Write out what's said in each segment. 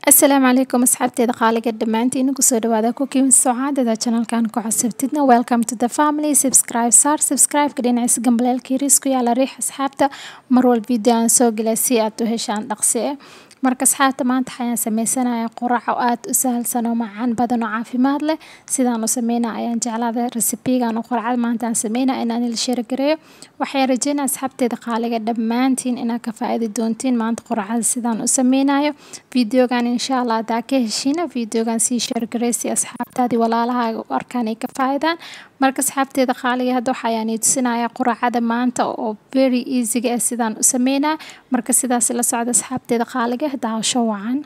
asalaamu calaykum asxaabteeda qaaliga dhammaantiin kusoo dhawaada cooking socaadada channelkan ku cusubtidna welcome to the family subscribe saar subscribe-ka dhinaciisa gambaleelka yariis ku yaala riix asxaabta mar walba video aan soo gala si aad u heshaan dhaqsi eh marka asxaabta maanta waxayaan sameysanaya qurac oo aad u sahalsan oo macaan badan oo caafimaad leh sidaan u sameynaa ayaan jeclaada resibigan oo quracada maanta aan sameynaa inaan ila sheergareeyo waxaan rajeynaa asxaabteeda qaaliga dhammaantiin inaad ka faa'iidi doontiin maanta quracada sidaan u sameynayo videogan insha allah hadaa ka heshiina videogan sii sheergarey si asxaabtaadii walaalahaaga u arkaan ay ka faa'iidaan marka asxaabteeda qaaliga hadda waxayaan ii tusinaya quracada maanta oo very easyga ah sidaan u sameynaa marka sidaas la socda asxaabteeda qaaliga daawasho wacan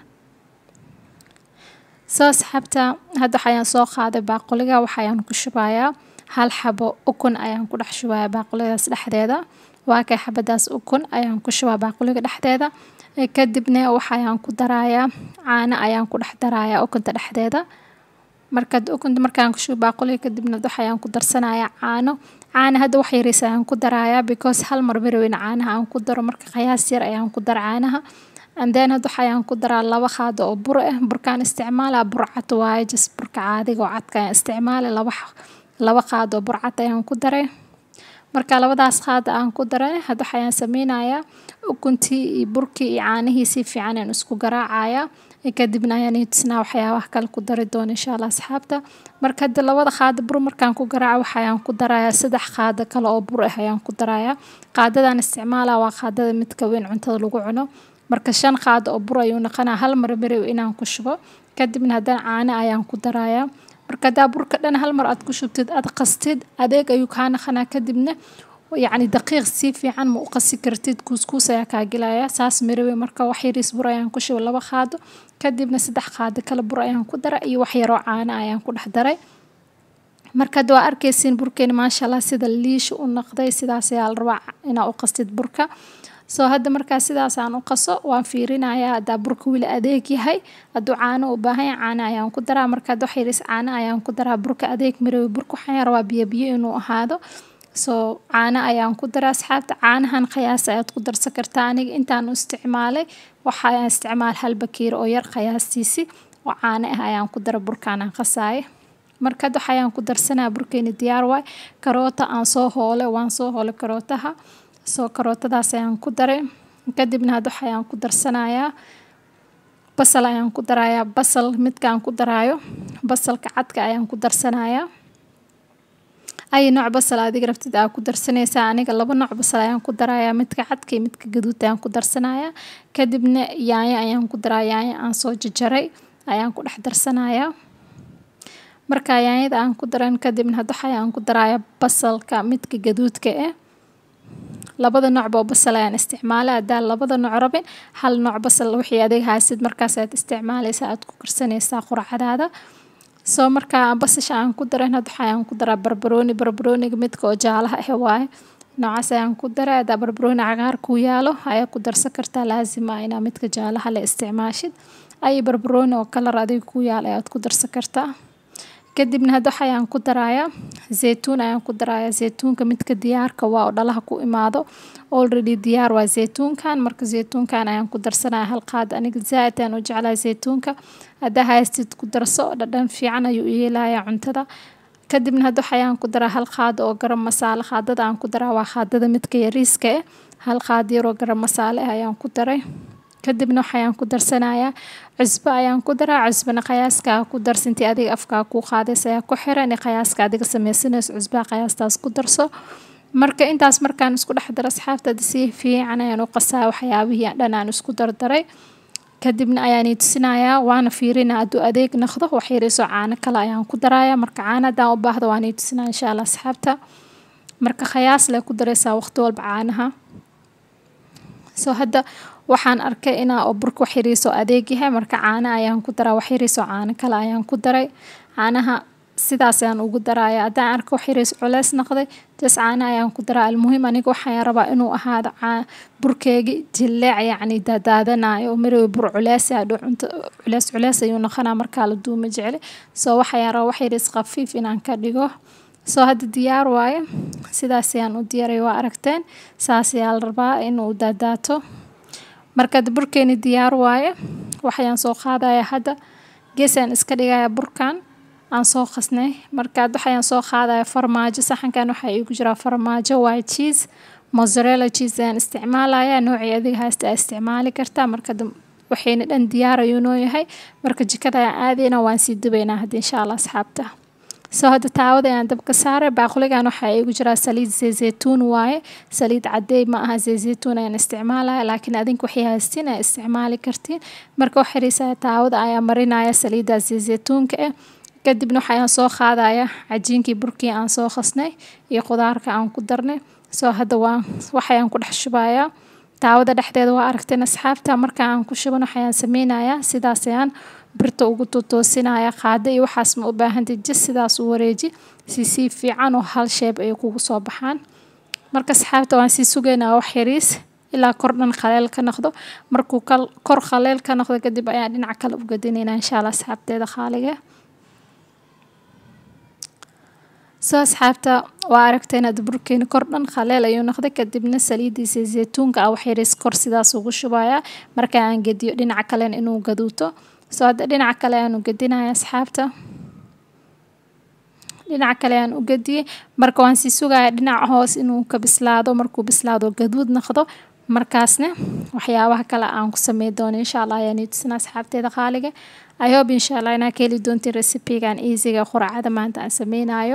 soo asxaabta hadda waxayaan soo qaaday baaquliga waxayaan ku shubayaa hal xabo ukun ayaan ku dhex shubayaa baaquligaas dhexdeeda waa kay xabadaas ukun ayaan ku shubaa baaquliga dhexdeeda kadibna waxayaan ku darayaa caano ayaan ku dhex darayaa ukunta dhexdeeda markaad ukunta markaan kushubo baaquliga kadibna waxayaan ku darsanayaa caano caana hadda wax yariis ayaan ku darayaa because hal mar baraweyn caanaha aan ku daro marka qiyaas yar ayaan ku daro caanaha andeen hadda waxayaan ku daraa laba qaado oo bur ah burkaan isticmaalaa burcad waaye jas burka caadiga oo cadka ayaan isticmaala laba laba qaado oo burcad ayaan ku daray marka labadaas qaada aan ku daray hadda waxayaan sameynayaa ukuntii iyo burkii iyo caanihii si fiican aan isku garaacayaa kadibna ayaan ii tusnaa waxyaabaha kale ku dari doona insha allah asxaabta marka hadda labada qaado bur markaan ku garaaco waxayaan ku darayaa saddex qaado kale oo bur ah ayaan ku darayaa qaadadan isticmaalaa waa qaadada midka weyn cuntada lagu cuno marka shan qaado oo bur ayuu noqonaa hal mar marew inaan ku shubo kadibna haddana caano ayaan ku darayaa marka haddaa burka dhan hal mar aad ku shubtid aad qastid adeeg ayuu kaa naqanaa kadibna yacni daqiiq si fiican ma u qasi kartid kuuskuus ayaa kaa gelaya saas marewe marka wax yariis bur ayaan ku shubay laba qaado kadibna saddex qaado kale bur ayaan ku daray iyo wax yaroo caano ayaan ku dhex daray marka hadda waa arkaysiin burkeeni maasha allah sida liisha u noqday sidaas ayaa la rabaa inaa u qastid burka soo hadda markaa sidaas aan u qaso waan fiirinayaa haddaa burka weli adeeg yahay hadduu caano u baahan yahay caano ayaan ku daraa marka hadda wax yariis caano ayaan ku daraa burka adeeg marewe burka waxaan rabaa biyo biyo inuu ahaado soo caano ayaan ku daraa asxaabta caanahan qiyaas ayaad ku darsan kartaa aniga intaan u isticmaalay waxaan isticmaal hal bakiir oo yar qiyaastiisi oo caano ah ayaan ku dara burkaan aan qasaaya marka hadda waxayaan ku darsanaya burkeeni diyaar waay karoota aan soo hoolay waan soo hoolay karootaha soo karootadaas ayaan ku daray kadibna hadda waxayaan ku darsanayaa basal ayaan ku darayaa basal midkaan ku daraayo basalka cadka ayaan ku darsanayaa ay nooc basal adiga rabtid aa ku darsanaysaa aniga laba nooc basal ayaan ku darayaa midka cadka iyo midka gaduud ayaan ku darsanayaa kadibna yaanyo ayaan ku daraa yaanyo aan soo jajaray ayaan ku dhex darsanayaa marka yaanyada aan ku daran kadibna hadda waxayaan ku darayaa basalka midka gaduudka ah labada noocba oo basal ayaan isticmaalay haddaa labada nooc rabin hal nooc basal wixii adeeg haysid markaas aad isticmaalaysaa aad ku karsanaysaa quracadaada soo markaa basasha aan ku daran hadda waxayaan ku daraa barbarooni barbarooniga midka oo jaalaha ah waaye noocaas ayaan ku daray haddaa barbarooni cagaar ku yaalo ayaa ku darsan kartaa laasima inaa midka jaalaha la isticmaashid ay barbarooni oo kalar adiga ku yaal ayaad ku darsan kartaa kadibna hadda waxayaan ku darayaa zeytuun ayaan ku darayaa zeytuunka midka diyaarka waa oo dhalaha ku imaado already diyaar waa zeytuunkan marka zeytuunkan ayaan ku darsanaya hal qaad aniga zaaid ayaan u jeclahay zeytuunka haddaa haystid ku darso dhadhan fiican ayuu yeelayaa cuntada kadibna hadda waxayaan ku daraa hal qaado oo garam masaale qaadada aan ku daraa waa qaadada midka yariiska ah hal qaad yaroo garam masaale ah ayaan ku daray kadibna waxayaan ku darsanayaa cusbo ayaan ku daraa cusbana qiyaaskaa ku darsintii adiga afkaa kuu qaadays ayaa ku xiran qiyaaska adiga sameysanayso cusbaa qiyaastaas ku darso marka intaas markaan isku dhex daro asxaabtada si fiican ayaan u qasaa waxyaabihii dhan aan isku dardaray kadibna ayaan ii tusinayaa waana fiirina hadduu adeeg noqdo wax yariisoo caano kale ayaan ku darayaa marka caano haddaan u baahdo waan ii tusinaya insha allah asxaabta marka qiyaas lay ku daraysaa waqti walba caanaha soo hadda waxaan arkay inaa oo burka wax yariisoo adeeg yahay marka caano ayaan ku daraa wax yariisoo caano kale ayaan ku daray caanaha sidaas ayaan ugu daraya haddaan arko wax yariis culeys noqday jas caano ayaan ku daraa almuhiim aniga waxaan rabaa inuu ahaado burkeegi jileec yacni daadaadanayo oo marewe bur culeys hadhow cunto culeys culeys ayuu noqonaa markaa la duuma jecli soo waxayaan rabaa wax yariis khafiif inaan ka dhigo soo hadda diyaar waaye sidaas ayaan u diyaaray waa aragteen saas ayaa la rabaa inuu daadaato markaad burkeeni diyaar waaye waxayaan soo qaadaya hadda geesaan iska dhigaya burkan aan soo qasnay markaad waxayaan soo qaadaya farmaajo saxankan waxaa iigu jiraa farmaajo white cheese mozzarella cheese ayaan isticmaalaya noocii adiga haasta aa isticmaali kartaa marka waxayna dhan diyaar ayuu noo yahay marka jikada ayaan aadayna waan sii dubaynaa hadda insha allah asxaabta soo hadda taawada ayaan dabka saaray baaquligan waxaa iigu jiraa saliid zeyzeytuun waaye saliid cadeey ma aha zeyzeytuun ayaan isticmaalaya laakiin adinka waxay haystiin ay isticmaali kartiin marka wax xiriisaya taawada ayaa marinaya saliidda zeyzeytuunka ah kadibna waxayaan soo qaadaya cajiinkii burkii aan soo qasnay iyo qudaarka aan ku darnay soo hadda waa waxayaan ku dhex shubayaa taawada dhexdeeda waa aragteen asxaabta marka aan ku shuban waxayaan sameynayaa sidaas ayaan birta ugu totoosinaya qaada iyo waxaas ma u baahantay jis sidaas u wareeji si si fiican oo hal sheeb ay kugu soo baxaan marka asxaabta waan sii sugaynaa wax yariis ilaa kor dhan khaleel ka noqdo markuu kor khaleel ka noqdo kadib ayaan dhinaca kale u gadinaynaa insha allah asxaabteeda khaaliga soo asxaabta waa aragteen hadda burkeeni kor dhan khaleel ayuu noqday kadibna saliidiisa zeytuunka ah wax yariis kor sidaas ugu shubaya marka aan gediyo dhinaca kalen inuu gaduuto soo hadda dhinaca kale ayaan u gedinaya asxaabta dhinaca kale ayaan u gediyey marka waan sii sugaya dhinaca hoos inuu ka bislaado markuu bislaado gaduud noqdo markaasna waxyaabaha kale aan ku samey doono insha allah ayaan itusina asxaabteeda qaaliga i hope insha allah inaa ka heli doontiin recipigan easyga quracada maanta aan sameynayo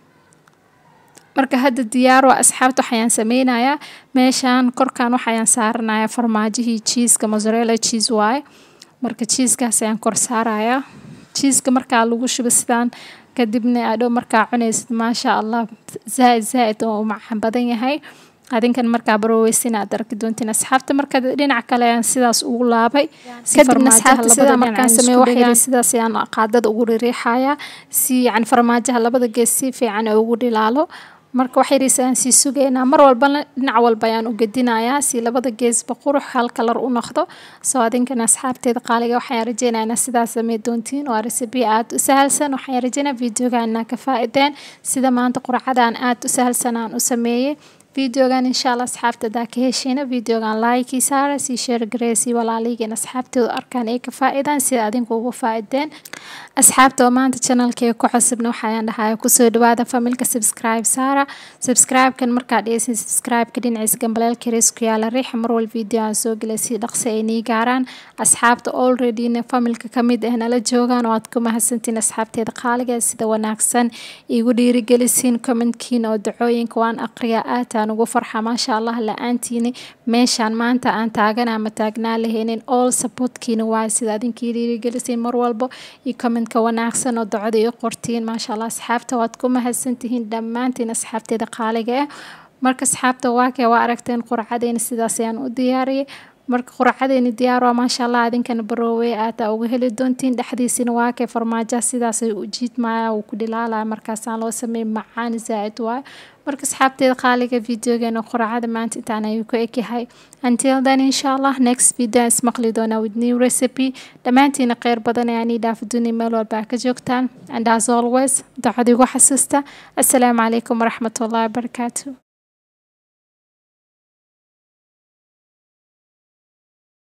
marka hadda diyaar waa asxaabta waxayaan sameynayaa meeshaan korkan waxayaan saaranaya farmaajihii cheeska mozzarella cheese waaye marka cheeskaas ayaan kor saarayaa cheeska markaa lagu shubo sidaan kadibna adhow markaa cunaysid maasha allah zaaid zaaid oo macaan badan yahay adinkan markaa baroweysin aad arki doontiin asxaabta marka dhinaca kale ayaan sidaas ugu laabay kadibna asxaabta sidaa markaan sameey waxyar sidaas ayaan qaadada ugu ririixaya si yani farmaajaha labada gees si fiican ee ugu dhilaalo marka wax yariis ayaan sii sugaynaa mar walbana dhinac walba ayaan u gedinayaa si labada geesba qurux hal kalar u noqdo soo adinkana asxaabteeda qaaliga waxaan rajeynaa inaa sidaas samey doontiin waa recipe aada u sahalsan waxaan rajeynaa videoga inaa ka faa-ideen sida maanta quracadaan aada u sahalsan aan u sameeyey videogan insha allah asxaabta hadaa ka hesheyna videogan laayikii saara sii sheer gareysii walaalihiin asxaabteedu arkaan ay ka faa-idaan sida adinku ugu faa-ideen asxaabta oo maanta channelkee ku cusubna waxayaan dhahaya kusoo dhawaada familka subscribe saara subscribe-kan markaa dhegeysin subscribe-ka dhinaciisa gambaleelka rees ku yaala riixa marwal video aan soo gelay si dhaqsi ay nii gaaraan asxaabta alreadyna familka kamid ah nala joogaan oo aad ku mahadsantiin asxaabteeda qaaliga sida wanaagsan igu dhiirigelisiin commentkiina oo dacooyinka waan aqriyaa aad ugu farxa maasha allah la-aantiini meeshaan maanta aan taagana ama taagnaa lahaynin all supportkiina waa sida adinkii dhiirigelisiin mar walbo iyo commentka wanaagsan oo docda io qortiin maasha allah asxaabta waad ku mahadsantihiin dhammaantiin asxaabteeda qaaliga ah marka asxaabta waakee waa aragteen qurcadeyna sidaas ayaan u diyaariyay marka quracadeyni diyaar waa maasha allah adinkana baroowey aada uga heli doontiin dhexdiisina waakee farmaajaha sidaasay u jiidmaya uu ku dhilaalaya markaasaan loo sameeyay macaan zaa-id waayo marka asxaabteeda qaaliga videogeena quracada maanta intaan ayuu ku egyahay until then insha allah next video aan ismaqli doonaa with new recipe dhammaantiina kheyr badan ayaan ii dhaafi doonay meel walba ka joogtaan and as always dacad igu xasuusta assalaamu calaykum waraxmatullahi wabarakaatu